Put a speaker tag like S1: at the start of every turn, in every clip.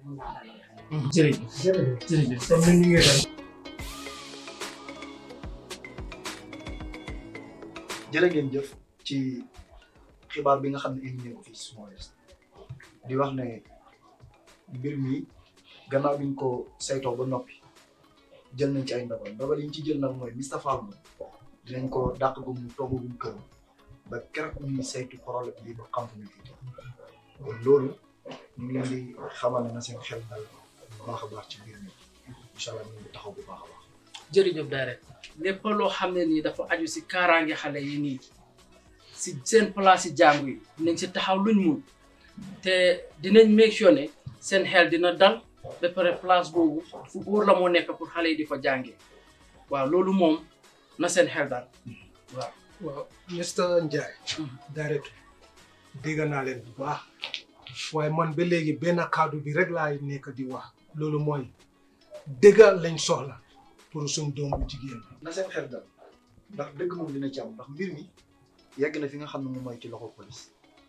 S1: mun naa dalal
S2: jërëjëf
S3: jërëjëf
S2: jërëjëf
S3: kon ñun ñu ngi dem
S4: jërë ngeen jëf ci xibaar bi nga xam ne indi ngeen ko fii si Small West di wax ne mbir mi gannaaw bi ñu ko saytoo ba noppi jël nañ ci ay ndogal ndogal yi ñu ci jël nag mooy Mr Fall moom dinañ ko dàq gu mu toogagum kër ba keroog ñuy saytu problème bi ba xam fu ñu fi kon loolu ñu ngi leen di xamal ne na seen xel dal bu baax a baax ci mbir mi incha allah ñu ngi taxaw bu baax a baax.
S2: jërëjëf direct lépp loo xam ne nii dafa aju si kaaraange xale yi nii si seen place yi jàngu yi dinañ si taxaw luñ mun te dinañ make sure ne seen xel dina dal ba pare place boobu fu góor la moo nekk pour xale yi di fa jàngee waaw loolu moom na seen xel dal waaw.
S3: waaw Mr Ndiaye directeur dégg naa leen bu baax waaye man ba léegi benn kaddu bi rek laay nekk di wax loolu mooy dëgg lañ soxla pour suñ doom bu jigéen bi
S4: na seen xel dal ndax dëgg moom dina ci am ndax mbir mi yegg na fi nga xam ne moom mooy ci loxo police.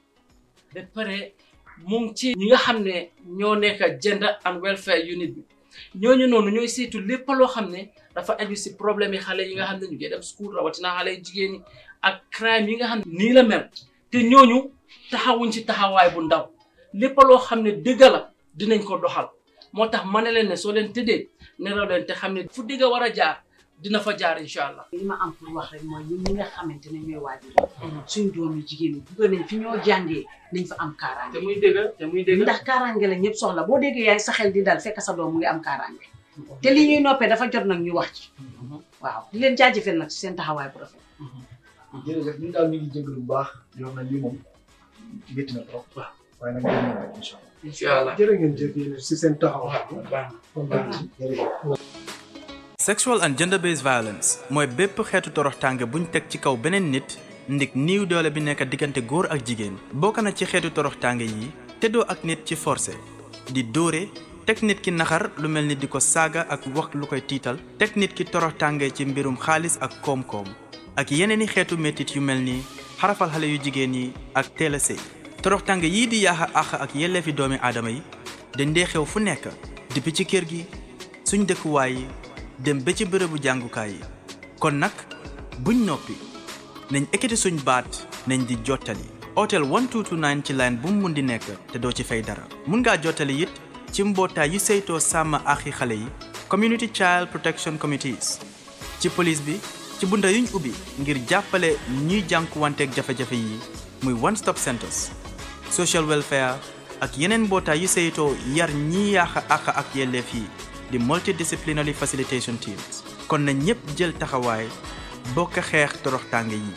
S2: ba pare mu ngi ci ñi nga xam ne ñoo nekk gender and welfare unit bi ñooñu noonu ñooy saytu lépp loo xam ne dafa aju si problème yi xale yi nga xam ne ñu ngi dem school rawatina xale yu jigéen ñi ak crime yi nga xam ne nii la mel te ñooñu taxawuñ ci taxawaay bu ndaw lépp loo xam ne dëgg la dinañ ko doxal moo tax ma ne leen ne soo leen tëddee nelaw leen te xam ne fu dëgg war a jaar dina fa jaar incha allah.
S1: li ma am pour wax rek mooy ñun ñi nga xamante ne ñooy waajur suñ doom yu jigéen ñi bëgg nañ fi ñoo jàngee nañ fa am kaaraange
S2: te muy dëgg te muy dëgg.
S1: ndax kaaraange la ñëpp soxla boo déggee yaay sa xel di dal fekk sa doom mu ngi am kaaraange te li ñuy noppee dafa jot nag ñu wax ci waaw di leen jaajëfal nag ci seen taxawaay bu rafet
S4: jërëjëf ñun daal ñu ngi jégalu bu baax di wax na lii moom métti na trop.
S2: waaw
S4: waaye nag dinañ ñëw rek incha allah.
S2: incha allah.
S3: jërë ngeen jëf yéen si seen taxawaay
S2: baax na.
S4: jërëjëf.
S5: sexual and gender based violence mooy bépp xeetu toroxtaange buñ teg ci kaw beneen nit ndik niiw doole bi nekk diggante góor ak jigéen bokk na ci xeetu toroxtaange yi teddoo ak nit ci forcé di dóore teg nit ki naxar lu mel ni di ko saaga ak wax lu koy tiital teg nit ki toroxtaange ci mbirum xaalis ak koom-koom ak yeneeni xeetu métit yu mel ni xarafal xale yu jigéen yi ak teel a sëy toroxtaange yii di yaaxa àq ak yelleefi doomi aadama yi dañ dee xew fu nekk depuis ci kër gi suñ dëkkuwaay yi dem ba ci bërëbu jàngukaay yi kon nag buñ noppi nañ ekkati suñ baat nañ di jottali otel 1229 ci line bu mu mun di nekk te doo ci fay dara mun ngaa jottali it ci mbootaay yu saytoo sàmm axi xale yi community child protection committees ci police bi ci bunda yuñ ubbi ngir jàppale ñuy jànkuwanteeg jafe-jafe yi muy one stop centers social welfare ak yeneen mbootaay yu saytoo yar ñiy yàq àq ak yelleef yi di multidisciplinary facilitation teams kon na ñépp jël taxawaay bokk xeex toroxtaange yi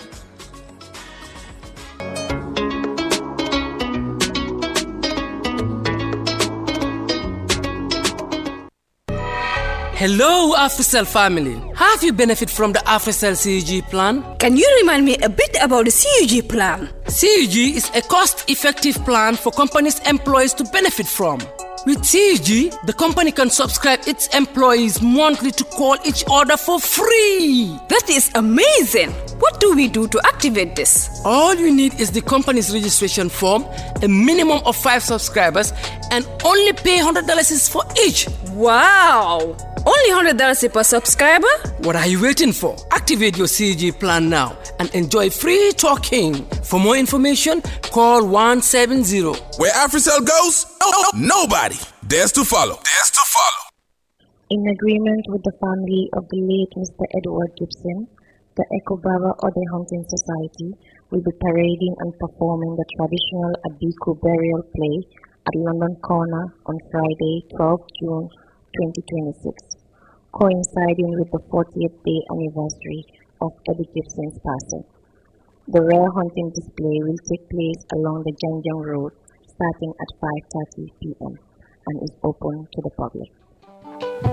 S6: Hello, AfriCell family. Have you benefit from the AfriCell CUG plan?
S7: Can you remind me a bit about the CUG plan?
S6: CUG is a cost-effective plan for companies' employees to benefit from. With CUG, the company can subscribe its employees monthly to call each other for free.
S7: That is amazing. What do we do to activate this?
S6: All you need is the company's registration form, a minimum of five subscribers, and only pay $100 is for each.
S7: Wow! Only $100 per subscriber?
S6: What are you waiting for? Activate your CG plan now and enjoy free talking. For more information, call 170.
S8: Where AfriCell goes, oh, nobody dares to follow. Dares to follow.
S9: In agreement with the family of the late Mr. Edward Gibson, the Ekobaba Ode Hunting Society will be parading and performing the traditional Abiku burial play at London Corner on Friday, 12 June 2026, coinciding with the 40th day anniversary of Eddie Gibson's passing. The rare hunting display will take place along the Janjang Road starting at 5.30 p.m. and is open to the public.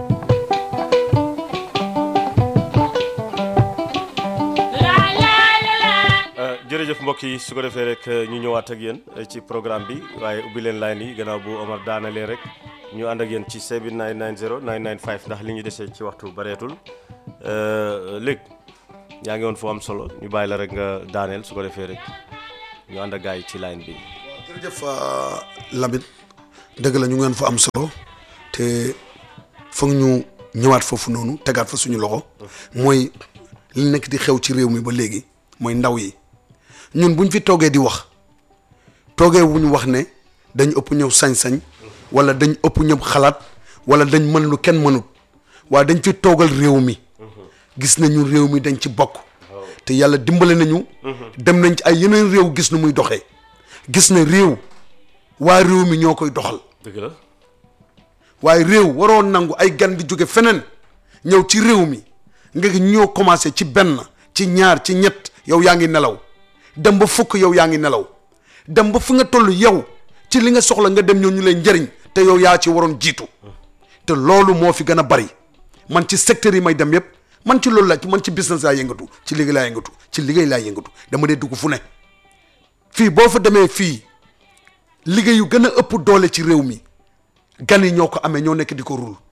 S10: jërëjëf mbokk yi su ko defee rek ñu ñëwaat ak yéen ci programme bi waaye ubbi leen line yi gannaaw bu Omar daanalee rek ñu ànd ak yéen ci 7990 995 ndax li ñu desee ci waxtu bareetul léegi yaa ngi woon fu am solo ñu bàyyi la rek nga daaneel su ko defee rek ñu ànd ak gars yi ci line bi.
S11: jërëjëf Lamine dëgg la ñu ngeen fa am solo te foog ñu ñëwaat foofu noonu tegaat fa suñu loxo mooy li nekk di xew ci réew mi ba léegi mooy ndaw yi ñun buñ fi toogee di wax toogee wuñ wax ne dañ ëpp ñëw sañ-sañ wala dañ ëpp ñëw xalaat wala dañ mën lu kenn mënut waaye dañ fi toogal réew mi gis nañu réew mi dañ ci bokk te yàlla dimbale nañu dem nañ ci ay yeneen réew gis nu muy doxee gis na réew waa réew mi ñoo koy doxal
S10: dëgg la
S11: waaye réew waroo nangu ay gan di jóge feneen ñëw ci réew mi nga ñoo commencé ci benn ci ñaar ci ñett yow yaa ngi nelaw dem ba fukk yow yaa ngi nelaw dem ba fi nga toll yow ci li nga soxla nga dem ñoo ñu lay njëriñ te yow yaa ci waroon jiitu te loolu moo fi gën a bari man ci secteur yi may dem yépp man ci loolu la man ci business laa yëngatu ci liggéey laa yëngatu ci liggéey laa yëngatu dama dee dugg fu ne fii boo fa demee fii liggéey yu gën a ëpp doole ci réew mi gan yi ñoo ko amee ñoo nekk di ko rul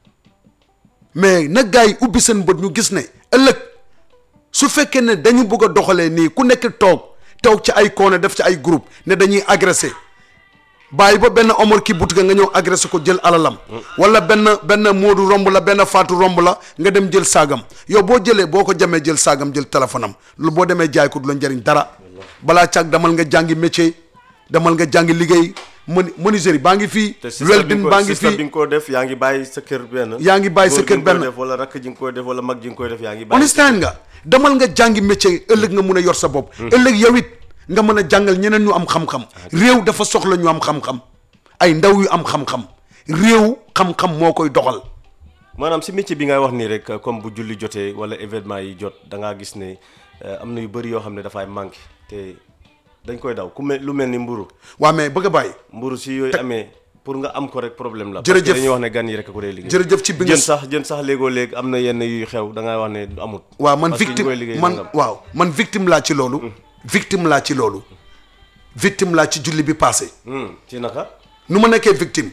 S11: mais nag gars yi ubbi seen bët ñu gis ne ëllëg su fekkee ne dañu bëgg a doxalee nii ku nekk toog toog ci ay koone def ci ay groupe ne dañuy agressé bàyyi ba benn omor ki boutique nga ñëw agressé ko jël alalam wala benn benn moodu romb la benn faatu romb la nga dem jël saagam yow boo jëlee boo ko jamee jël saagam jël téléphone am lu boo demee jaay ko du la njëriñ dara balaa càag damal nga jàngi métier damal nga jàngi liggéey moni menuiserie baa ngi fii
S10: te système
S11: welding baa ngi
S10: système bi
S11: fii
S10: nga ko def yaa ngi bàyyi sa kër benn
S11: yaa ngi bàyyi sa
S10: góor gi
S11: kër
S10: nga koy
S11: benn.
S10: def wala rakk ji nga koy def wala mag ji nga koy def yaa ngi bàyyi
S11: understand nga demal nga jàngi métier ëllëg nga mun a yor sa bopp ëllëg yow it nga mën a jàngal ñeneen ñu am xam-xam réew dafa soxla ñu am xam-xam ay ndaw yu am xam-xam réew xam-xam moo koy doxal
S10: maanaam si métier bi ngay wax nii rek comme bu julli jotee wala événement yi jot da ngaa gis ne euh, am na yu bëri yoo xam ne dafay manqué te dañ koy daw ku mel lu mel ni mburu
S11: waa mais bëgg a bàyyi
S10: mburu si yooyu amee pour nga am ko rek problème la
S11: Jërëjëf.
S10: parce que dañuy wax ne gan yi rek a ko dee liggéey
S11: Jërëjëf ci bi nga
S10: jën sax jën sax léegoo léegi am na yenn yuy xew da ngay wax ne du amut
S11: waaw man
S10: parce que ñu koy
S11: victime
S10: liggéey
S11: man
S10: nangam.
S11: waaw man victime laa ci loolu victime laa ci loolu victime laa ci julli bi passé
S10: Hmm, ci naka
S11: nu ma nekkee victime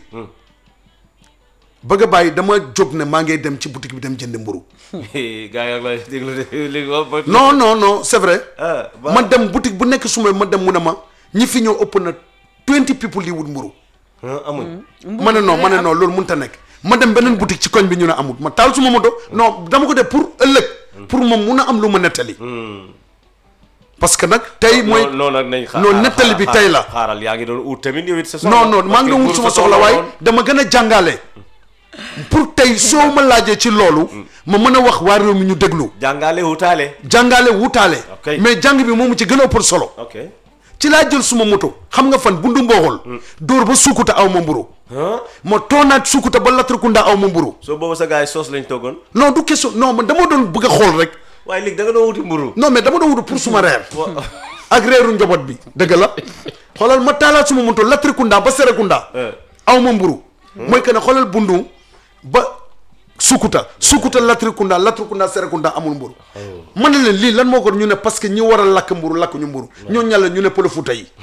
S11: bëgg a bàyyi dama jóg ne maa ngi dem ci boutique bi dem jënd mburu
S10: gars yi ak lay déglu de léegi wax
S11: non non non c'est vrai
S10: ah ba-
S11: ma dem boutique bu nekk suma ma dem mu ne ma ñi fi ñëw ëpp na 20 people yi wut mburu
S10: ah, amul
S11: ma ne non ma ne non loolu mënut a nekk ma dem beneen boutique ci koñ bi ñu ne amut ma taal suma moto non dama ko def pour ëllëg pour moom mun a am lu ma nettali parce que nag tey mooy
S10: non non nag nañ xaar
S11: non nettali bi tey la
S10: xaaral yaa ngi doon ut tamit yow it sa soxla
S11: non non maa ngi doon wut
S10: Parce que
S11: suma
S10: pour
S11: soxla waaye
S10: woon.
S11: dama gën a jàngale pour tey soo ma laajee ci loolu ma mën a wax waa réew mi ñu déglu
S10: jàngale wutaale
S11: jàngale wutaale
S10: Ok.
S11: mais jàng bi moomu ci gën a ëppal solo
S10: ok
S11: ci laa jël suma moto xam nga fan bundu mbooxol dóor ba suukuta aw ma mburu
S10: ah
S11: ma toonaat suukuta ba Latrikunda aw ma mburu
S10: soo boobu sa gars yi soos lañ toggoon
S11: non du question non man dama doon bëgg a xool rek
S10: waaye léegi da nga doon wuti mburu
S11: non mais dama doon wutu pour suma reer ak reeru njaboot bi dëgg la xoolal ma taalaat suma moto Latrikunda ba Serekunda
S10: Eh.
S11: aw ma mburu mooy que ne xoolal bundu ba sukuta sukuta Latrikunda Latrikunda Serekunda amul mburu ma ne leen lii lan moo ko ñu ne parce que ñi war a lakk mburu lakk ñu mburu ñoo ñàlla ñu ne pël Fuuta yi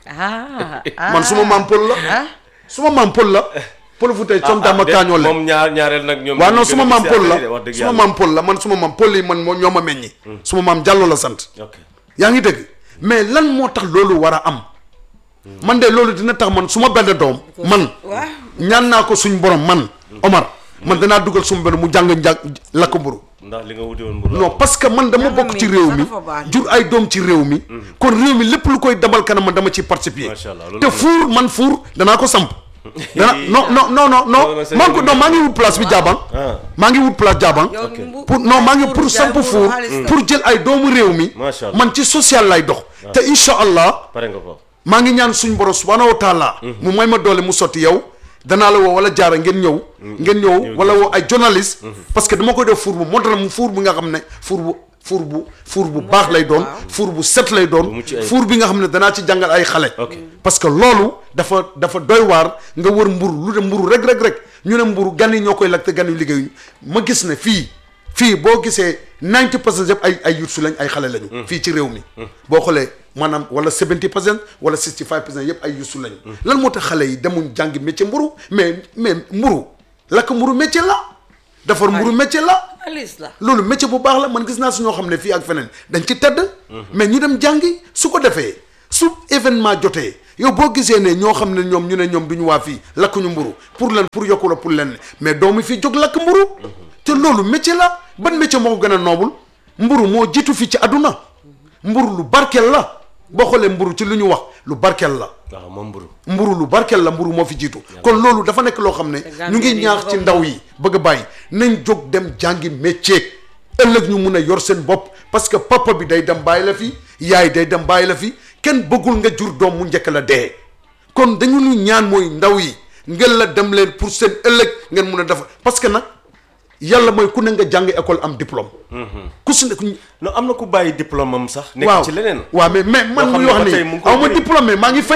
S1: ah
S11: man suma maam pël la suma maam pël la pël Fuuta yi som dama kaañoo leen
S10: moom ñaar ñaareel nag ñoom
S11: waaw
S10: ñu
S11: non
S10: gën
S11: suma
S10: a
S11: maam
S10: gis
S11: pël
S10: affaire yi de, wax
S11: la
S10: dëgg
S11: suma
S10: yàlla.
S11: maam pël la man suma maam pël yi man moo ñoo ma meññi suma maam Jàllo la sant
S10: ok
S11: yaa ngi dégg mais lan moo tax loolu war a am man de loolu dina tax man su ma benn doom man ñaan naa ko suñ borom man Omar man danaa dugal suma benn mu jàng njàng lakk mburu
S10: ndax li nga wuti woon mburu
S11: non parce que man dama bokk ci réew mi jur ay doom ci réew mi kon réew mi lépp lu koy dabal kanam man dama ci participer
S10: Macha Allah, loolu
S11: te
S10: am na.
S11: fuur man fuur danaa ko samp dana non non non non
S10: Non, non,
S11: non
S10: c'est
S11: maa ngi ko non maa ngi wut place bi jaabang
S10: Ah.
S11: maa ngi wut place jaabang pour non maa ngi pour samp fuur pour jël ay doomu réew mi
S10: Macha Allah.
S11: man ci social lay dox te incha allah
S10: pare nga ko
S11: maa ngi ñaan suñ borom subhanahu wa taala mu may ma doole mu sotti yow danaa la woo wala jaara ngeen ñëw ngeen ñëw wala woo ay journaliste parce que dama koy def four bu moderne mu four bi nga xam ne four bu four bu four bu baax lay doon four bu set lay doon
S10: mucc ayib.
S11: four bi nga xam ne danaa ci jàngal ay xale
S10: Ok.
S11: parce que loolu dafa dafa doy waar nga wër mburu lu de mburu rek rek rek ñu ne mburu gan yi ñoo koy lakk te gan yu liggéeyuñu ma gis ne fii fii boo gisee 90 percent yëpp ay ay yursu lañ ay xale lañu fii ci réew mi boo xoolee maanaam wala 70 percent wala 65 percent yëpp ay yursu lañu lan moo tax xale yi demuñ jàngi métier mburu mais mais mburu lakk mburu métier la defar mburu métier la
S1: Alice la
S11: loolu métier bu baax la man gis naa su ñoo xam ne fii ak feneen dañ ci tedd mais ñu dem jàngi su ko defee su événement jotee yow boo gisee ne ñoo xam ne ñoom ñu ne ñoom duñu waa fii lakkuñu mburu pour lan pour yokku la pour len mais doomu fii jóg lakk mburu te loolu métier la ban métier moo ko gën a noobul mburu moo jiitu fii ci àdduna mburu lu barkeel la boo xoolee mburu ci lu ñu wax lu barkeel la
S10: waaw moom mburu
S11: mburu lu barkeel la mburu moo fi jiitu kon loolu dafa nekk loo xam ne ñu ngi ñaax ci ndaw yi bëgg a bàyyi nañ jóg dem jàngi métier ëllëg ñu mun a yor seen bopp parce que papa bi day dem bàyyi la fi yaay day dem bàyyi la fi kenn bëggul nga jur doom mu njëkk la dee kon dañu ñu ñaan mooy ndaw yi ngeen la dem leen pour seen ëllëg ngeen mun a def parce que nag yàlla mooy ku ne nga jàng école am diplôme ku si nekk
S10: non am na ku bàyyi diplôme am sax nekk
S11: waaw
S10: ci leneen
S11: waaw mais mais man
S10: Loo xam
S11: muy
S10: ne
S11: wax
S10: ba tey
S11: ni
S10: mu ngi koy
S11: aw ma
S10: jëriñ.
S11: diplôme mais maa ngi fay